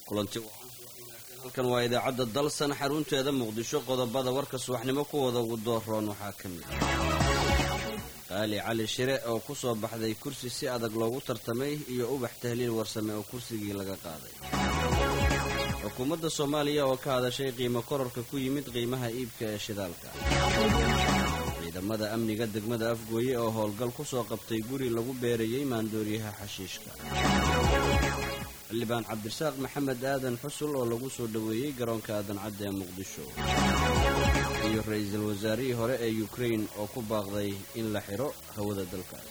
kulanti halkan waa idaacadda dalsan xarunteeda muqdisho qodobada warka subaxnimo kuwooda ugu dooroon waxaa ka mid qaali cali shire oo ku soo baxday kursi si adag loogu tartamay iyo ubax tahliil warsame oo kursigii laga qaaday xukuumadda soomaaliya oo ka hadashay qiimo kororka ku yimid qiimaha iibka ee shidaalka ciidamada amniga degmada afgooye oo howlgal ku soo qabtay guri lagu beerayey maandooriyaha xashiishka xildhibaan cabdirasaaq maxamed aadan xusul oo lagu soo dhoweeyey garoonka aadan cadda ee muqdisho iyo ra-iisul wasaarihii hore ee yukrain oo ku baaqday in la xidho hawada dalkaas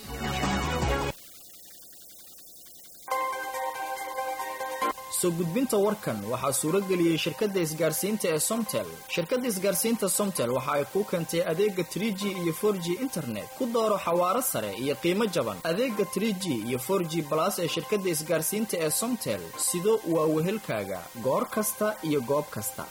soo gudbinta warkan waxaa suuro geliyey shirkadda isgaarsiinta ee somtel shirkadda isgaarsiinta somtel waxa ay kuu keentay adeega trie g iyo for g internet ku dooro xawaaro sare iyo qiimo jaban adeega trie g iyo for g balas ee shirkadda isgaarsiinta ee somtel sido waa wehelkaaga goor kasta iyo goob kasta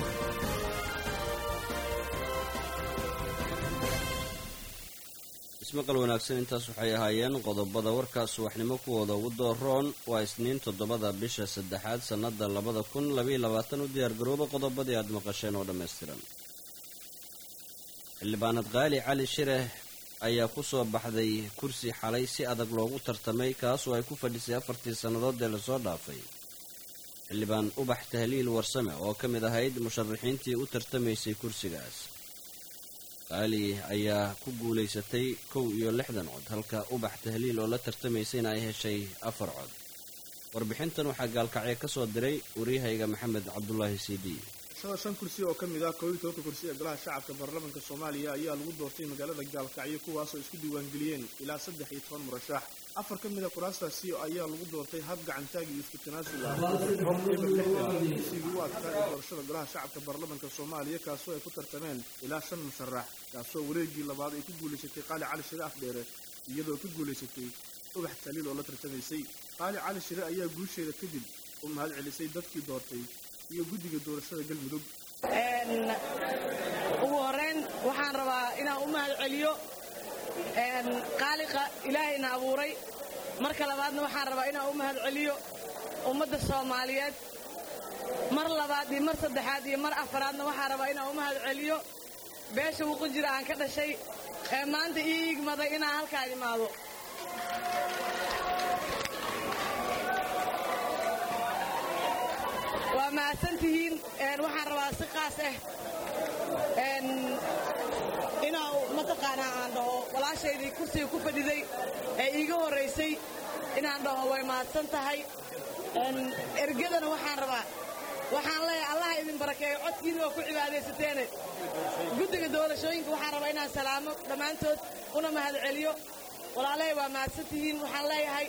ismaqal wanaagsan intaas waxay ahaayeen qodobada warkaas subaxnimo kuwooda ugu dooroon waa isniin toddobada bisha saddexaad sannada labada kun labaiyo labaatan u diyaargarooba qodobadii aad maqasheen oo dhammaystiran xildhibaanad qaali cali shire ayaa ku soo baxday kursi xalay si adag loogu tartamay kaasoo ay ku fadhisay afartii sannadood ee lasoo dhaafay xildhibaan ubax tahliil warsame oo ka mid ahayd musharaxiintii u tartamaysay kursigaas qaali ayaa ku guulaysatay kow iyo lixdan cod halka ubax tahliil oo la tartamaysayna ay heshay afar cod warbixintan waxaa gaalkacyo ka soo diray waryahayga maxamed cabdulaahi c d shada shan kursi oo ka mid ah koob iyo tobanka kursi ee golaha shacabka baarlamaanka soomaaliya ayaa lagu doortay magaalada gaalkacyo kuwaasoo isku diiwaangeliyeen ilaa saddex iyo toban murashax afar ka mid a kuraastaasi ayaa lagu doortay hab gacantaag iyo isku tanaasul ah rob eber lixdan kursigii u adkaa ee doorashada golaha shacabka baarlamaanka soomaaliya kaasoo ay ku tartameen ilaa shan musharax kaasoo wareegii labaad ay ku guulaysatay qaali cali shire afdheere iyadoo ka guulaysatay ubax taliil oo la tartamaysay qaali cali shire ayaa guusheeda kadib u mahad celisay dadkii doortay iyo guddiga doorashada galmudug ugu horeyn waxaan rabaa inaan u mahad celiyo qaaliqa ilaahayna abuuray marka labaadna waxaan rabaa inaan u mahad celiyo ummadda soomaaliyeed mar labaad iyo mar saddexaad iyo mar afaraadna waxaan rabaa inaan u mahad celiyo beesha wuqu jira aan ka dhashay ee maanta ii igmaday inaan halkaan imaado waa mahadsantihiin waxaan rabaa si qaas ah inaa mataqaanaa aan dhaho walaashaydii kursiga ku fadhiday ee iiga horraysay inaan dhaho way mahadsan tahay ergadana waxaan rabaa waxaan leeyahay allaha idin barakeeyo codkiina waa ku cibaadaysateene guddiga doorashooyinka waxaan rabaa inaan salaamo dhammaantood una mahad celiyo walaalahay waa mahadsantihiin waxaan leeyahay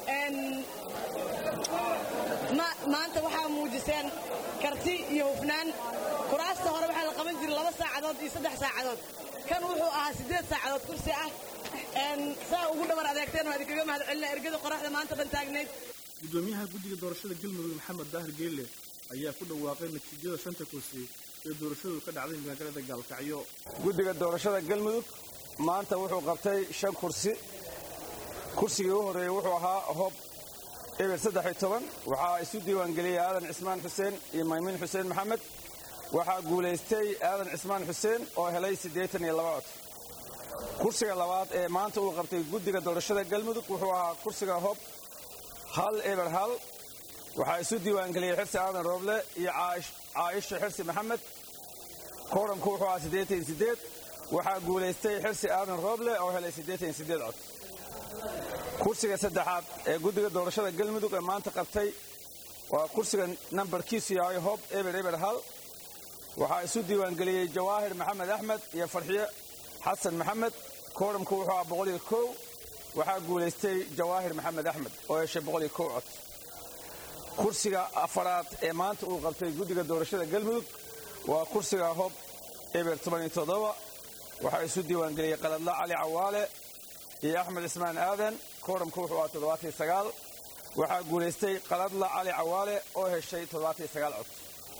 maanta waxaa muujiseen karti iyo hufnaan kuraasta hore waxaa la qaban jiray laba saacadood iyo saddex saacadood kan wuxuu ahaa siddeed saacadood kursi ah saa ugu dhabar adeegteen waa idinkaga mahad celina ergada qoraxda maanta dhan taagnayd guddoomiyaha guddiga doorashada galmudug maxamed daahir geelle ayaa ku dhawaaqay natiijada shanta kursi ee doorashadu ka dhacday magaalada gaalkacyo guddiga doorashada galmudug maanta wuxuu qabtay shan kursi kursigii u horreeyey wuxuu ahaa hob eber saddex iyo toban waxaa isu diiwaangeliyey aadan cismaan xuseen iyo maymiin xuseen maxamed waxaa guulaystay aadan cismaan xuseen oo helay siddeetan iyo laba cod kursiga labaad ee maanta uu qabtay guddiga doorashada galmudug wuxuu ahaa kursiga hob hal eber hal waxaa isu diiwaangeliyey xirsi aadan rooble iyo caaisha xirsi maxamed kooramku wuxuu ahaa siddeetan iyo siddeed waxaa guulaystay xirsi aadan rooble oo helay siddeetan iyo siddeed cod kursiga saddexaad ee guddiga doorashada galmudug ee maanta qabtay waa kursiga nambarkiisu yahay hob eber eber hal waxaa isu diiwaangeliyey jawaahir maxamed axmed iyo farxiyo xasan maxamed kooramku wuxuu ahaa boqol iyo kow waxaa guulaystay jawaahir maxamed axmed oo heshay boqol iyo kow cod kursiga afaraad ee maanta uu qabtay guddiga doorashada galmudug waa kursiga hob eber toban iyo toddoba waxaa isu diiwaangeliyey qaladla cali cawaale iyo axmed cismaan aadan kooramku wuxuu ahaa toddobaatan sagaal waxaa guulaystay qaladla cali cawaale oo heshay toddobaatan sagaal cod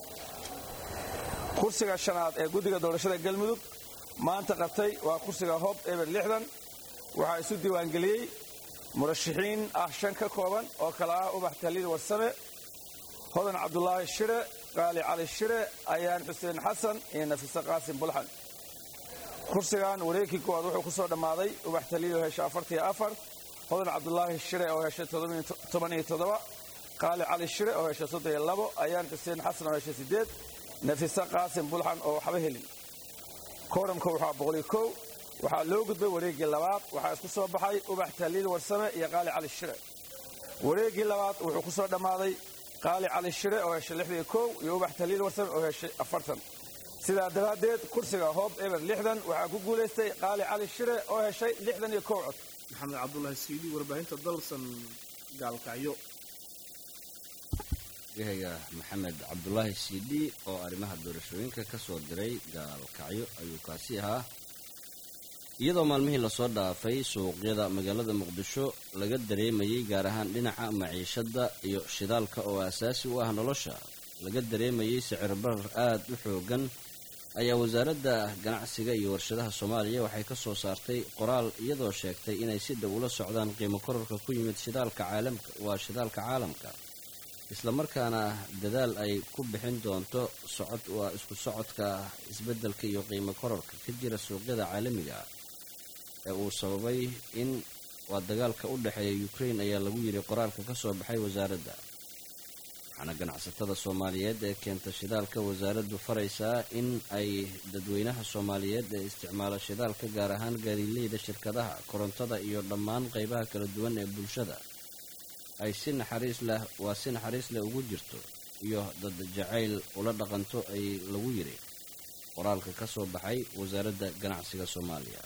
kursiga shanaad ee guddiga doorashada galmudug maanta qabtay waa kursiga hob eber lixdan waxaa isu diiwaangeliyey murashaxiin ah shan ka kooban oo kale ah ubax taliil warsame hodan cabdulaahi shire qaali cali shire ayaan xuseen xasan iyo nafise qaasim bulxan kursigan wareegkii koowaad wuxuu ku soo dhammaaday ubax taliyo hesha afartiyo afar hodan cabdulaahi shire oo heshay toban iyo toddoba qaali cali shire oo heshay soddon iyo labo ayaan xuseen xasan oo heshay siddeed nafise qaasim bulxan oo waxba helin kooramka waxaa boqoliyo kow waxaa loo gudbay wareeggii labaad waxaa isku soo baxay ubax taliil warsame iyo qaali cali shire wareeggii labaad wuxuu ku soo dhammaaday qaali cali shire oo heshay lixdiyo kow iyo ubax taliil warsame oo heshay afartan sidaa daraaddeed kursiga hoob eber lixdan waxaa ku guulaystay qaali cali shire oo heshay lixdan iyo kow cod maxamed cabdulaahi siidi warbaahinta dalsan gaalkacyo yahaga maxamed cabdulaahi siidi oo arrimaha doorashooyinka ka soo diray gaalkacyo ayuu kaasi ahaa iyadoo maalmihii lasoo dhaafay suuqyada magaalada muqdisho laga dareemayey gaar ahaan dhinaca maciishadda iyo shidaalka oo asaasi u ah nolosha laga dareemayey sicir barar aad u xoogan ayaa wasaaradda ganacsiga iyo warshadaha soomaaliya waxay ka soo saartay qoraal iyadoo sheegtay inay si dhow ula socdaan qiimo kororka ku yimid shidaalka caalamka waa shidaalka caalamka islamarkaana dadaal ay ku bixin doonto socod waa isku socodka isbeddelka iyo qiimo kororka ka jira suuqyada caalamiga ee uu sababay in waa dagaalka u dhexeeya ukrain ayaa lagu yidhi qoraalka ka soo baxay wasaaradda waxaana ganacsatada soomaaliyeed ee keenta shidaalka wasaaraddu faraysaa in ay dadweynaha soomaaliyeed ee isticmaala shidaalka gaar ahaan gaadiileyda shirkadaha korontada iyo dhammaan qaybaha kala duwan ee bulshada ay si naxariis leh waa si naxariis leh ugu jirto iyo dad jacayl ula dhaqanto ay lagu yidhi qoraalka ka soo baxay wasaaradda ganacsiga soomaaliya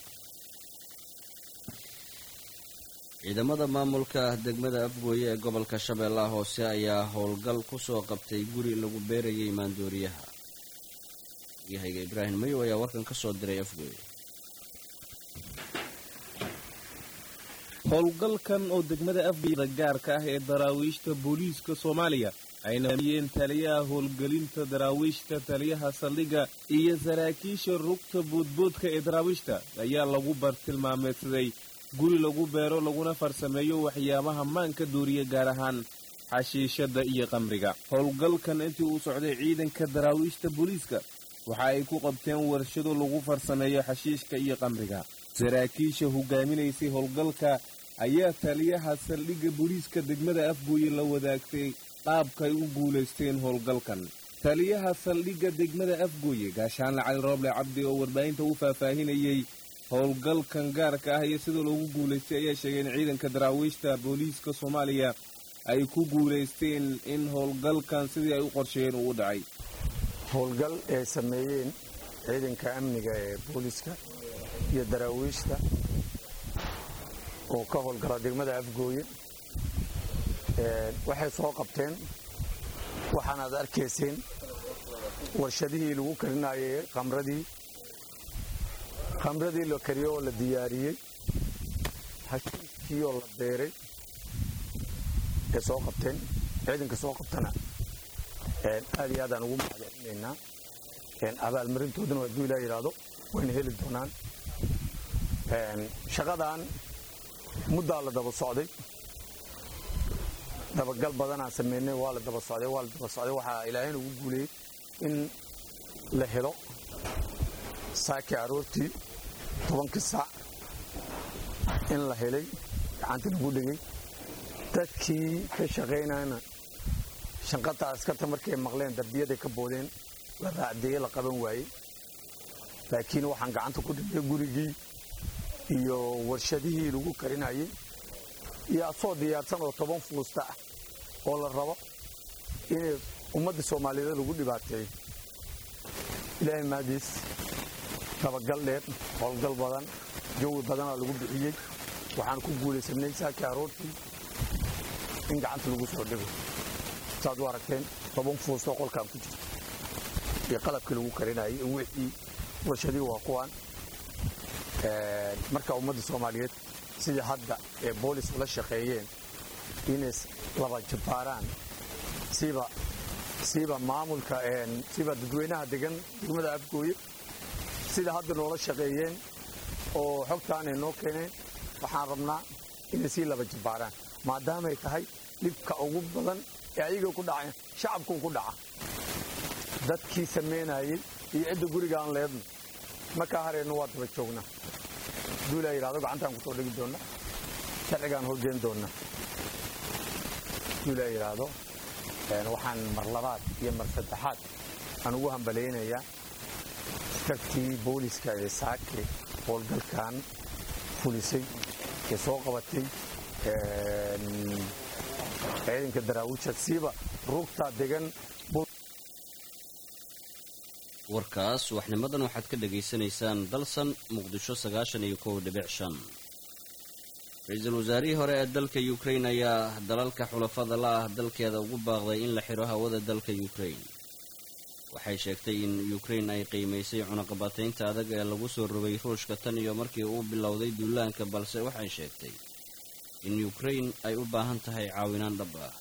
ciidamada maamulka degmada afgooye ee gobolka shabeellaha hoose ayaa howlgal ku soo qabtay guri lagu beerayay maandooriyaha yahayga ibraahim mayow ayaa warkan ka soo diray afgooye howlgalkan oo degmada afgooyada gaarka ah ee daraawiishta booliiska soomaaliya ayna hamiyeen taliyaha howlgelinta daraawiishta taliyaha saldhigga iyo saraakiisha rugta boodboodka ee daraawiishta ayaa lagu bartilmaameedsaday guri lagu beero laguna farsameeyo waxyaabaha maanka dooriya gaar ahaan xashiishadda iyo qamriga howlgalkan intii uu socday ciidanka daraawiishta booliiska waxa ay ku qabteen warshado lagu farsameeyo xashiishka iyo qamriga saraakiisha hogaaminaysay howlgalka ayaa taliyaha saldhigga booliiska degmada afgooye la wadaagtay qaabkay u guulaysteen howlgalkan taliyaha saldhigga degmada afgooye gaashaanle cali rooble cabdi oo warbaahinta u faahfaahinayey howlgalkan gaarka ah iyo sida loogu guulaystay ayaa sheegay in ciidanka daraawiishta booliiska soomaaliya ay ku guulaysteen in howlgalkan sidii ay u qorsheeyeen uu u dhacay howlgal ay sameeyeen ciidanka amniga ee booliiska iyo daraawiishta oo ka howlgala degmada afgooye waxay soo qabteen waxaanaad arkayseen warshadihii lagu karinayay khamradii khamradii la kariyo oo la diyaariyey hashiiskii oo la beeray ay soo qabteen ciidanka soo qabtana aad iyo aadaan ugu mahadcelinaynaa abaalmarintoodana hadduu ilaa yidhaahdo wayna heli doonaan shaqadan muddaa la daba socday dabagal badanaan samaynay waa la daba socday waa la daba socday waxaa ilaahayna ugu guuleeyey in la helo saakii aroortii tobankii saac in la helay gacanta lagu dhegay dadkii ka shaqaynayna shanqataa askarta markay maqleen darbiyaday ka boodeen la raacdeeye la qaban waayey laakiin waxaan gacanta ku dhigay gurigii iyo warshadihii lagu karinayay iyo asoo diyaarsan oo toban fuusta ah oo la rabo inay ummadda soomaaliyeed lagu dhibaateeyo ilaahay maadiis dabagal dheer howlgal badan jawi badanaa lagu bixiyey waxaan ku guulaysanay saakii aroortii in gacanta lagu soo dhigo saad u aragteen toban fuustoo qolkaan ku jirta iyo qalabkii lagu karinayay wixii warshadii waa kuwaan marka ummadda soomaaliyeed sidii hadda ee boolis ula shaqeeyeen inay laba jabbaaraan siba siba maamulka siba dadweynaha degan degmada afgooye sida hadda noola shaqeeyeen oo xogtaanay noo keeneen waxaan rabnaa inay sii laba jabbaaraan maadaamay tahay dhibka ugu badan ee ayaga ku dhaceen shacabkuu ku dhaca dadkii samaynayey iyo cidda gurigaan leedno markaa hareennu waa daba joognaa duulaa yidhahdo gacantaan kusoo dhigi doonna sharcigaan horgeen doonna duulaa yidhaahdo waxaan mar labaad iyo mar saddexaad aan ugu hambalaynayaa askartii booliska ee saake howlgalkan fulisay ee soo qabatay ciidanka daraawiisha siiba rugtaa degan warkaas waxnimadan waxaad ka dhegaysanaysaan dalsan muqdisho sagaashan iyo kow dhibic shan ra-iisul wasaarihii hore ee dalka ukrain ayaa dalalka xulafada la ah dalkeeda ugu baaqday in la xidho hawada dalka ukrain waxay sheegtay in ukrain ay qiimaysay cunaqabataynta adag ee lagu soo rogay ruushka tan iyo markii uu bilowday duulaanka balse waxay sheegtay in ukrain ay u baahan tahay caawinaan dhab ah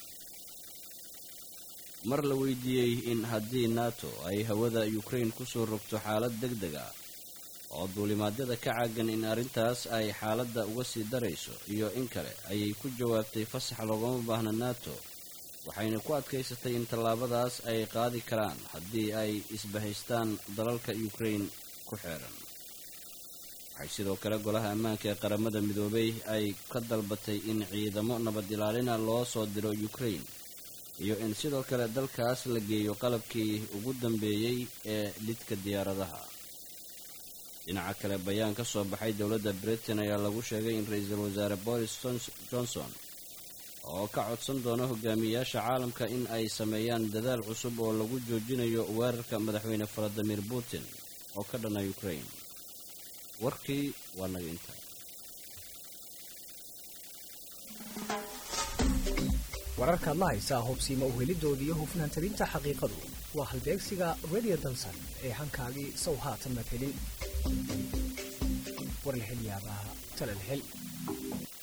mar la weydiiyey in haddii nato ay hawada ukrain ku soo rogto xaalad deg deg ah oo duulimaadyada ka caagan in arrintaas ay xaaladda uga sii darayso iyo in kale ayay ku jawaabtay fasax loogama baahna nato waxayna ku adkaysatay in tallaabadaas ay qaadi karaan haddii ay isbahaystaan dalalka ukrain ku xeeran waxay sidoo kale golaha ammaanka ee qaramada midoobay ay ka dalbatay in ciidamo nabad ilaalina loo soo diro ukrain iyo in sidoo kale dalkaas la geeyo qalabkii ugu dambeeyey ee lidka diyaaradaha dhinaca kale bayaan ka soo baxay dowladda britain ayaa lagu sheegay in ra-iisul wasaare boris johnson oo ka codsan doona hogaamiyayaasha caalamka in ay sameeyaan dadaal cusub oo lagu joojinayo weerarka madaxweyne valadimir putin oo ka dhana ukrain warkii waa naga intaa wararkaad la haysaa hubsiima uhelidooda iyo hufnaan tabinta xaqiiqadu waa halbeegsiga radio dalsan ee hankaagii sow haatan madhelin war la hel yaabaa talal hel